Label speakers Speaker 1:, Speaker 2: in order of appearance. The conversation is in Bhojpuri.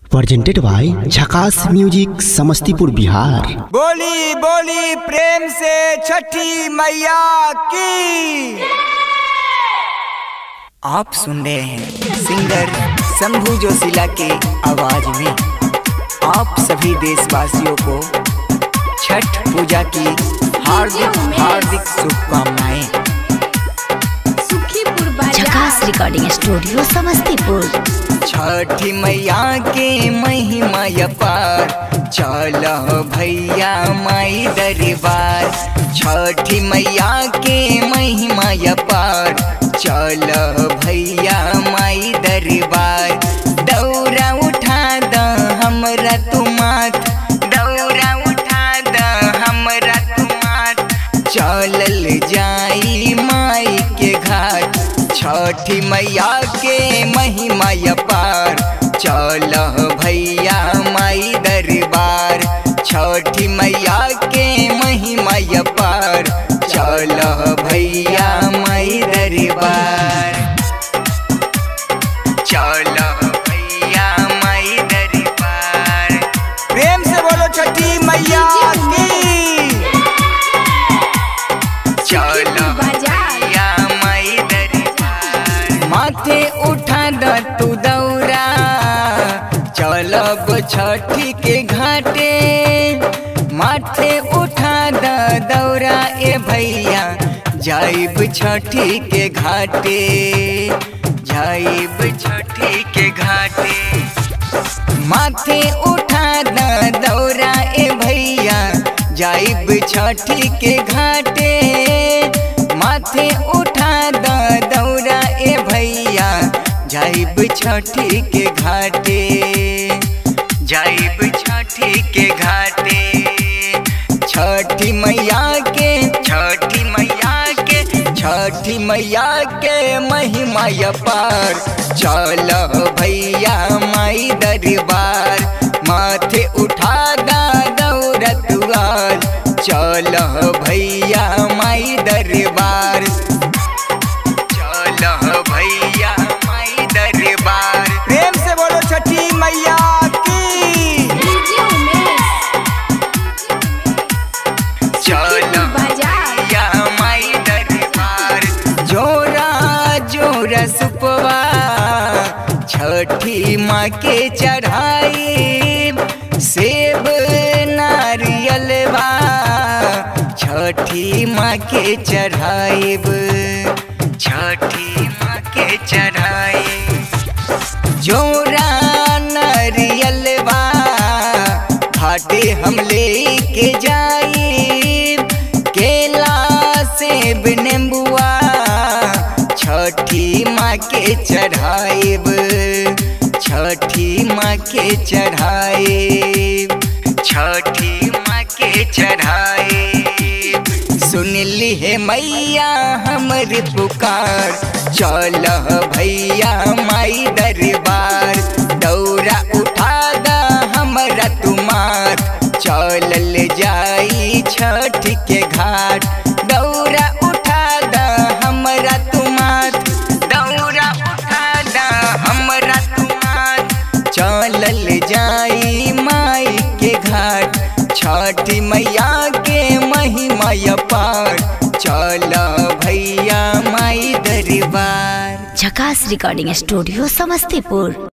Speaker 1: presented by Jhakaas music Samastipur Bihar
Speaker 2: बोली बोली प्रेम से छठी मैया की आप सुन रहे हैं सिंगर शंभू जोशीला के आवाज में आप सभी देशवासियों को छठ पूजा की हार्दिक हार्दिक शुभकामनाएं
Speaker 3: सुखीपुर बाजार
Speaker 4: झकास रिकॉर्डिंग स्टूडियो समस्तीपुर
Speaker 2: छठी मैया के महिमा अपार चल भैया माई दरबार छठी मैया के महिमा अपार चल भैया माई दरबार दौरा उठा द हमरा तुमात दौरा उठा द हमरा तुमात चलल जाई माई के घाट छठी मैया के महिमा अपार चल भैया माई दरबार छठी मैया के महिमा अपार चल भैया माई दरबार चल भैया माई दरबार प्रेम से बोलो छठी मैया की चलो
Speaker 3: बाजार
Speaker 2: या माई दरबार माथे उठा द तू दौरा चलो गो छठी के घाटे माथे उठा द दौरा ए भैया जाइब छठी के घाटे जाइब छठी के घाटे माथे उठा द दौरा ए भैया जाइब छठी के घाटे माथे उठा द दौरा ए भैया जाइब छठी के घाटे जाइब छठी के घाटे छठी मैया के छठी मैया के छठी मैया के महिमा अपार चल भैया माई दरबार माथे उठा दा दौड़त आज चल भैया माई दरबार चल भैया माई दरबार प्रेम से बोलो छठी मैया की
Speaker 3: डीजे उमेश
Speaker 2: चल
Speaker 3: बाजार
Speaker 2: या माई दरबार जोरा जोरा सुपवा छठी माँ के चढ़ाई सेब नारियलवा छठी माँ के चढ़ाइब छठी माँ के चढ़ाई जोरा नारियलवा घाटे हम लेके जाई केला सेब नींबुआ छठी माँ के चढ़ाइब छठी माँ के चढ़ाइब छठी माँ के चढ़ाइब सुनली है मैया हमर पुकार चल भैया माई दरबार दौरा उठा दा हमरा तुमार चलल जाई छठ के घाट दौरा उठा दा हमरा तुमार दौरा उठा दा हमरा तुमार चलल जाई माई के घाट छठी मैया के महिमा अपार चल भैया माई दरबार
Speaker 4: झकास रिकॉर्डिंग स्टूडियो समस्तीपुर